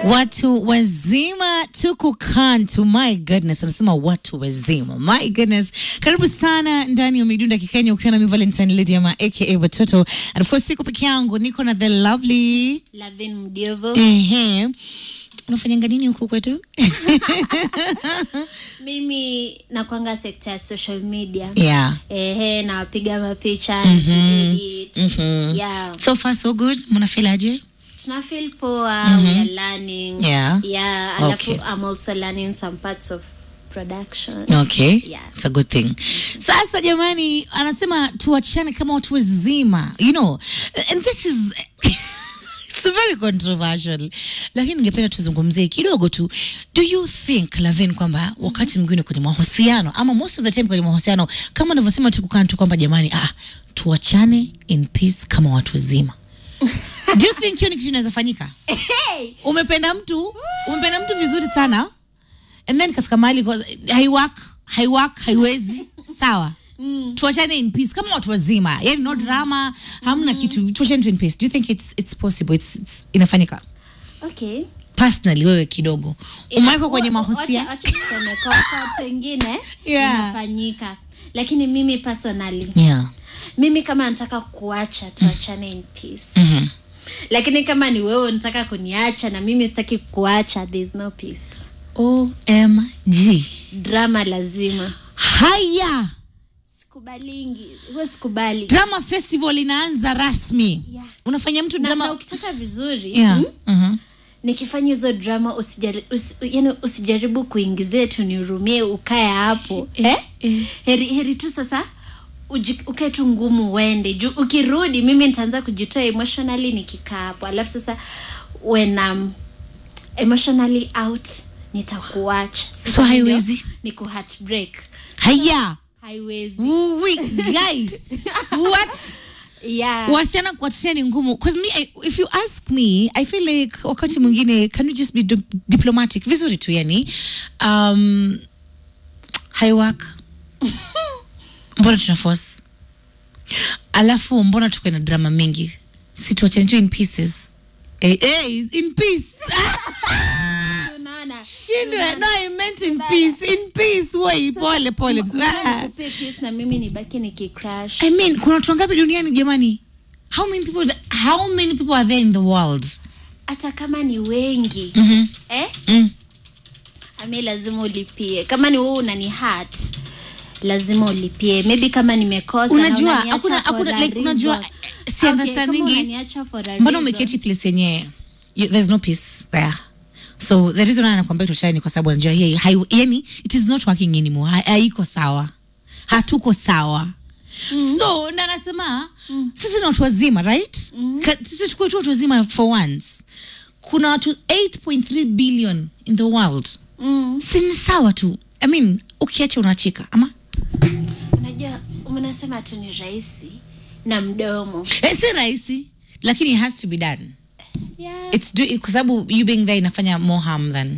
Watu wazima tuko kantu, my goodness, anasema watu wazima, my goodness. Karibu sana ndani ya midunda kikenya, ukiwa na mi Valentine Lady ama aka Watoto, and of course siko peke yangu, niko na the lovely Lavin Mdiovo. ehe. Unafanyanga nini huku kwetu? Mimi nakwanga sekta ya social media. yeah. Ehe, nawapiga mapicha edit. Mhm. Yeah. So far so good. Mnafilaje? Tuna feel poa, we are learning. Yeah. Yeah, alafu Okay. I'm also learning some parts of production. Okay. Yeah. It's a good thing. Sasa jamani, anasema tuachane kama watu wazima. You know, and this is it's very controversial. Lakini ningependa tuzungumzie kidogo tu. Do you think Lavin kwamba wakati mwingine kwenye mahusiano ama most of the time kwenye mahusiano kama unavyosema tu kukaa tu kwamba jamani, ah, tuachane in peace kama watu wazima. Do you think hiyo ni kitu inaweza fanyika? Hey! umependa mtu umependa mtu vizuri sana and then kafika mahali kwa- haiwork haiwork haiwezi sawa mm. tuachane in peace kama watu wazima yani no drama hamna kitu tuachane tu in peace do you think it's, it's possible it's, it's inafanyika Okay. personally wewe kidogo umewekwa kwenye Wa- wa- mahusiano wacha- wacha tuseme kwa kwa watu wengine Yeah. inafanyika. Lakini mimi personally, yeah. mimi kama nataka kuacha tuachane in peace. mm-hmm. lakini kama ni wewe unataka kuniacha na mimi sitaki kuacha there is no peace omg drama lazima haya sikubalingi huwa sikubali drama festival inaanza rasmi Yeah. unafanya mtu na, na drama ukitaka vizuri yeah. mm, uh-huh. nikifanya hizo drama usijari, usi, yani usijaribu kuingizia tu nihurumie ukae hapo eh? eh. heri, heri tu sasa uji- ukae tu ngumu uende juu ukirudi mimi nitaanza kujitoa emotionally nikikaa hapo alafu sasa when I'm emotionally out nitakuacha Sasa So ndio haiwezi? ni ku heartbreak haya haiwezi Uwi, guy what yeah. wasichana kuachana ni ngumu cause me I, if you ask me i feel like wakati mwingine can we just be di diplomatic vizuri tu yani um, haiwork mbona tuna force alafu mbona tuko na drama mingi si tuachane tu in pieces eh, eh, in peace Unaona? shindwe no i meant in peace in peace wait pole pole Mbona nikupe peace na mimi nibaki nikicrash I mean, kuna watu wangapi duniani jamani? How many people how many people are there in the world? hata kama ni wengi Mhm. eh? Mm. ami lazima ulipie kama ni wewe unani hat lazima ulipie maybe kama nimekosa na Unajua, unaniacha hakuna- for hakuna- a like, unajua, reason. eh, si Okay, understandingi- kama unaniacha for a Mbona reason. umeketi place yenye you- there's no peace there. So the reason why anakuambia tuachane ni kwa sababu anajua hii hai- yani it is not working anymore. Ha- Haiko sawa. Hatuko sawa. So na nasema sisi ni watu wazima right? Ka- Sisi tukuwe tu watu wazima for once. Kuna watu 8.3 billion in the world. mm. si ni sawa tu I mean, ukiacha unachika ama unajua mnasema tu ni rahisi na mdomo eh, si rahisi lakini it has to be done yeah. It's do, kwa sababu you being there inafanya more harm than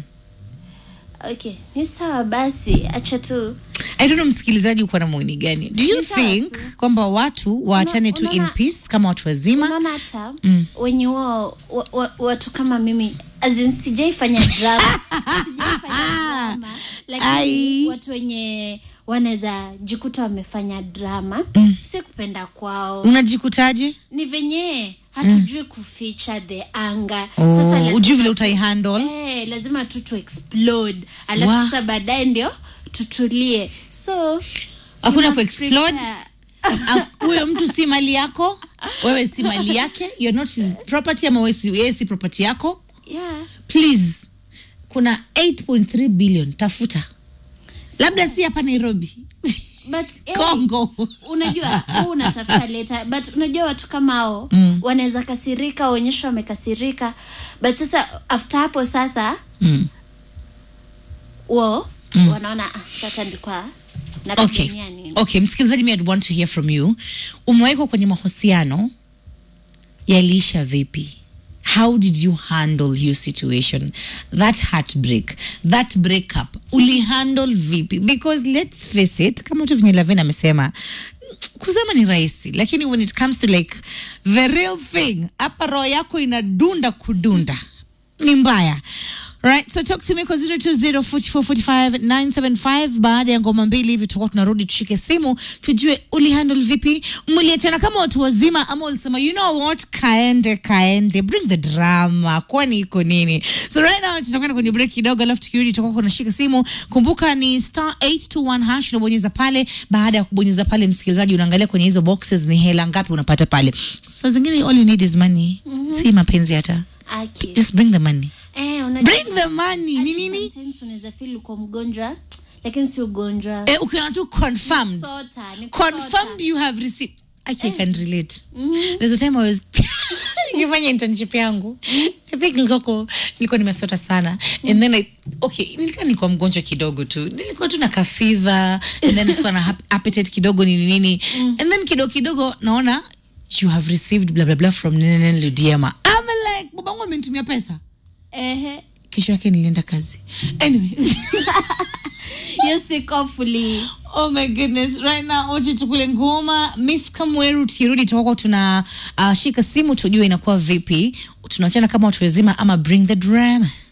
okay ni sawa basi acha tu I don't know msikilizaji uko na maoni gani do you Ni sawa think tu. kwamba watu waachane tu in unaona- peace kama watu wazima unaona hata Mm. wenye wao wa, wa, watu kama mimi as in sijaifanya drama sijaifanya drama lakini Ai. watu wenye wanaweza jikuta wamefanya drama si kupenda kwao unajikutaje ni venye hatujui kuficha the anga oh, ujui vile tu- utaihandle eh, lazima tu tu explode alafu Wa. sasa baadaye ndio tutulie so Hakuna you must ku-explode? prepare. Ah, huyo mtu si mali yako wewe si mali yake you're not his property ama wewe si, yeye si property yako yeah please kuna 8.3 billion tafuta labda si hapa nairobi but eh, congo unajua huu unatafuta leta but unajua watu kama hao Mm. wanaweza kasirika waonyesha wamekasirika but sasa after hapo sasa mm. wo wanaona ah, sasa ndikwa okay. napigania nini okay msikilizaji mi I'd want to hear from you umewekwa kwenye mahusiano yaliisha vipi how did you handle your situation that heartbreak that breakup ulihandle vipi because let's face it kama tu venye lavin amesema kusema ni rahisi lakini when it comes to like the real thing hapa roho yako inadunda kudunda ni mbaya Right, so talk to me kwa 0204445975 baada ya ngoma mbili hivi tutakuwa tunarudi tushike simu tujue ulihandle vipi mliachana kama watu wazima ama ulisema you know what kaende kaende bring the drama kwani iko nini so right now tutakwenda kwenye break kidogo alafu tukirudi tutakuwa tunashika simu kumbuka ni star 821 hash unabonyeza pale baada ya kubonyeza pale msikilizaji unaangalia kwenye hizo boxes ni hela ngapi unapata pale saa zingine all you need is money si mapenzi hata Aki. just bring the money Eh, unajua- bring the money Hadi ni nini sometimes unaweza feel uko mgonjwa lakini si ugonjwa eh, ukiona tu confirmed Sota, ni kusota. confirmed you have received Actually, I can relate. There's a time I was nikifanya internship yangu. I think nilikuwa ko- nilikuwa nimesota sana. And then I okay, nilikuwa nilikuwa mgonjwa kidogo tu. Nilikuwa tu na kafiva and then sikuwa na hap- appetite kidogo nini nini. And then kidogo kidogo naona you have received blah blah blah from Nene Ludiema. I'm like, babangu amenitumia pesa. Ehe. Kesho yake nilienda kazi. Anyway. Hiyo si kofuli. Oh my goodness. Right now wote tukule ngoma. Miss Kamweru tukirudi tutakuwa tuna uh, shika simu tujue inakuwa vipi. Tunaachana kama watu wazima ama bring the drama.